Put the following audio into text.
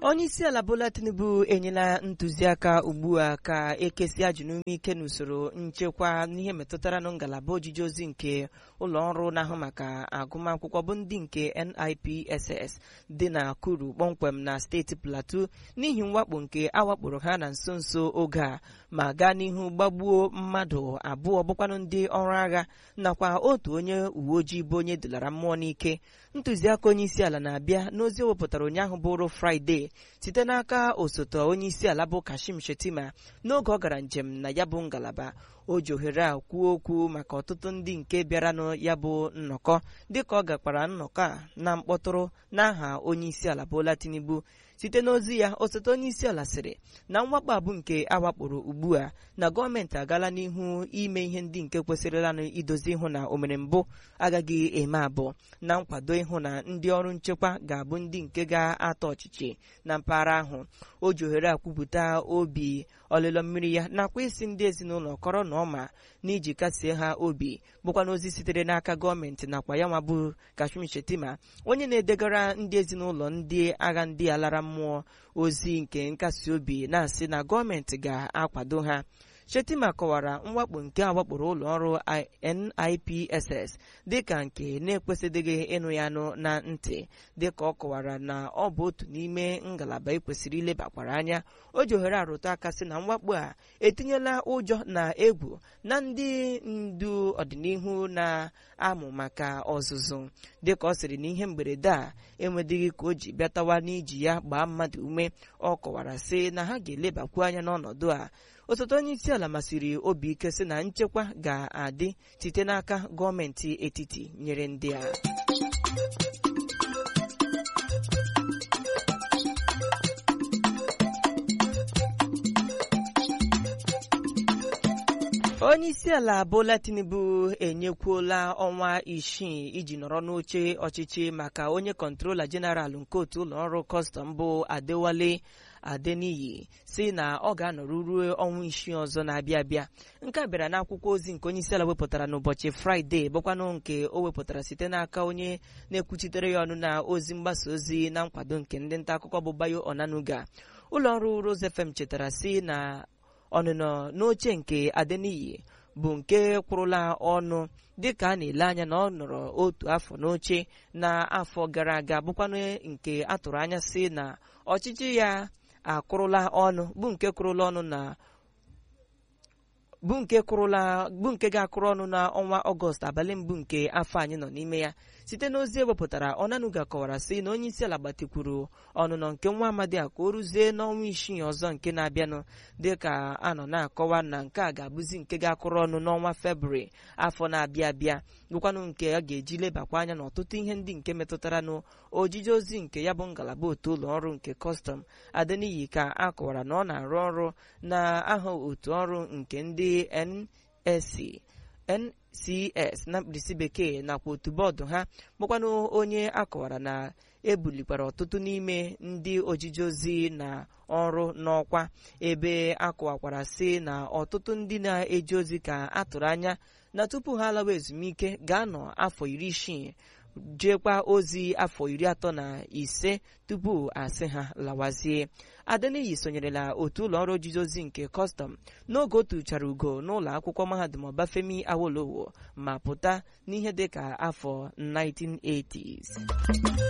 onye isi ala bola tinubu enyela ntụziaka ugbu a ka ekesi ajụ n'ume ike n'usoro nchekwa n'ihe metụtara na ngalaba ojiji ozi nke ụlọ ọrụ na-ahụ maka agụmakwụkwọ bụ ndị nke NIPSS dị na kuru kpọmkwem na steeti plateau n'ihi mwakpo nke awakporo ha na nso nso oge a ma gaa n'ihu gbagbuo mmadụ abụọ bụkwanụ ndị ọrụ agha nakwa otu onye uwe ojii bụ onye dulara mmụọ n'ike ntụziaka onye isi ala na-abịa n'ozi o wepụtara ụnyaahụ bụrụ fraịde site n'aka osote onye isi ala bụ kashim shetima n'oge ọ gara njem na ya bụ ngalaba o ji ohere a kwuo okwu maka ọtụtụ ndị nke bịaranụ ya bụ nnọkọ dịka ọ gakwara nnọkọ a na mkpọtụrụ n'aha onye isi ala bola tinubu site n'ozi ya osote onye isi ala sịrị na mwakpo abụ nke awakporo ugbu a na gọọmenti agala n'ihu ime ihe ndị nke kwesịrịlanụ idozi ịhụ na omere mbụ agaghị eme abụọ na nkwado ịhụ na ndị ọrụ nchekwa ga-abụ ndị nke ga-atọ ọchịchị na mpaghara ahụ o ji ohere akwupụta obi ọlịlọ mmiri ya nakwa isi ndị ezinụlọ kọrọ na ọma n'iji kasie ha obi bụkwa n'ozi sitere n'aka gọọmenti nakwa ya nwa bụ kashmir shetima onye na-edegara ndị ezinụlọ ndị agha ndị a lara mmụọ ozi nke nkasi obi na-asị na gọọmenti ga-akwado ha shetima kọwara mwakpo nke awakporo ụlọ ọrụ NIPSS dịka nke na-ekwesịdịghị ịnụ ya nụ na ntị dịka ọ kọwara na ọ bụ otu n'ime ngalaba ekwesịrị ilebakwara anya o ji ohere arụtụ aka sị na mwakpo a etinyela ụjọ na egwu na ndị ndu ọdịnihu na-amụ maka ọzụzụ dịka ọ sịrị na ihe mberede a enwedịghị ka o ji bịatawa n'iji ya gbaa mmadụ ume ọ kọwara sị na ha ga-elebakwu anya n'ọnọdụ a osote onye isi ala masịrị obi ike sị na nchekwa ga-adị site n'aka gọọmenti etiti nyere ndị a onye isi ala bola tinubu enyekwuola ọnwa isii iji nọrọ n'oche ọchịchị maka onye kọntrola jeneral nke otu ụlọọrụ kọstọm bụ adewale adeniyi si na ọ ga-anọrụ ruo ọnwa isii ọzọ na-abịa abịa nke a bịara n'akwụkwọ ozi nke onye isi ala wepụtara n'ụbọchị fraịde bụkwanụ nke o wepụtara site n'aka onye na-ekwuchitere ya ọnụ na ozi mgbasa ozi na nkwado nke ndị nta akụkọ bụ bayo onanuga ụlọ ọrụ Rose FM chetara si na ọnụnọ n'oche nke adeniyi bụ nke kwụrụla ọnụ dịka a na-ele anya na ọ nọrọ otu afọ n'oche na afọ gara aga bụkwanụ nke atụrụ anya si na ọchịchị ya akwụrụla ọnụ bụ nke kwụrụla ọnụ na bụ nke kwụrụla bụ nke ga-akụrụ ọnụ n'ọnwa ọgọst abalị mbụ nke afọ anyị nọ n'ime ya site n'ozi ewepụtara ọnanuga kọwara sị na onye isi ala gbatikwuru ọnụnọ nke nwa amadi a ka o ruzie n'ọnwa isii ọzọ nke na-abịanụ dịka a nọ na-akọwa na nke a ga-abụzi nke ga-akụrụ ọnụ n'ọnwa febrụwarị afọ na-abịa abịa bụkwanụ nke a ga-eji lebakwa anya n'ọtụtụ ihe ndị nke metụtara n'ojije ozi nke ya bụ ngalaba otu ụlọ ọrụ nke kọstọm adeniyi ka a kọwara na ọ na-arụ ọrụ na aha otu ọrụ nke ndị NSC NCS na mkpirisi bekee nakwa otu bọọdụ ha bụkwanụ onye akọwara na ebulikwara ọtụtụ n'ime ndị ojiji ozi na ọrụ n'ọkwa ebe akọwakwara sị na ọtụtụ ndị na-eje ozi ka atụrụ anya na tupu ha lawa ezumike ga-anọ afọ iri isii jeekwa ozi afọ iri atọ na ise tupu asị ha lawazie adeniyi sonyerela otu ụlọ ọrụ ojiji ozi nke kọstọm n'oge o tuchara ugo n'ụlọ akwụkwọ mahadum ọbafemi awolowo ma pụta n'ihe dịka afọ 1980s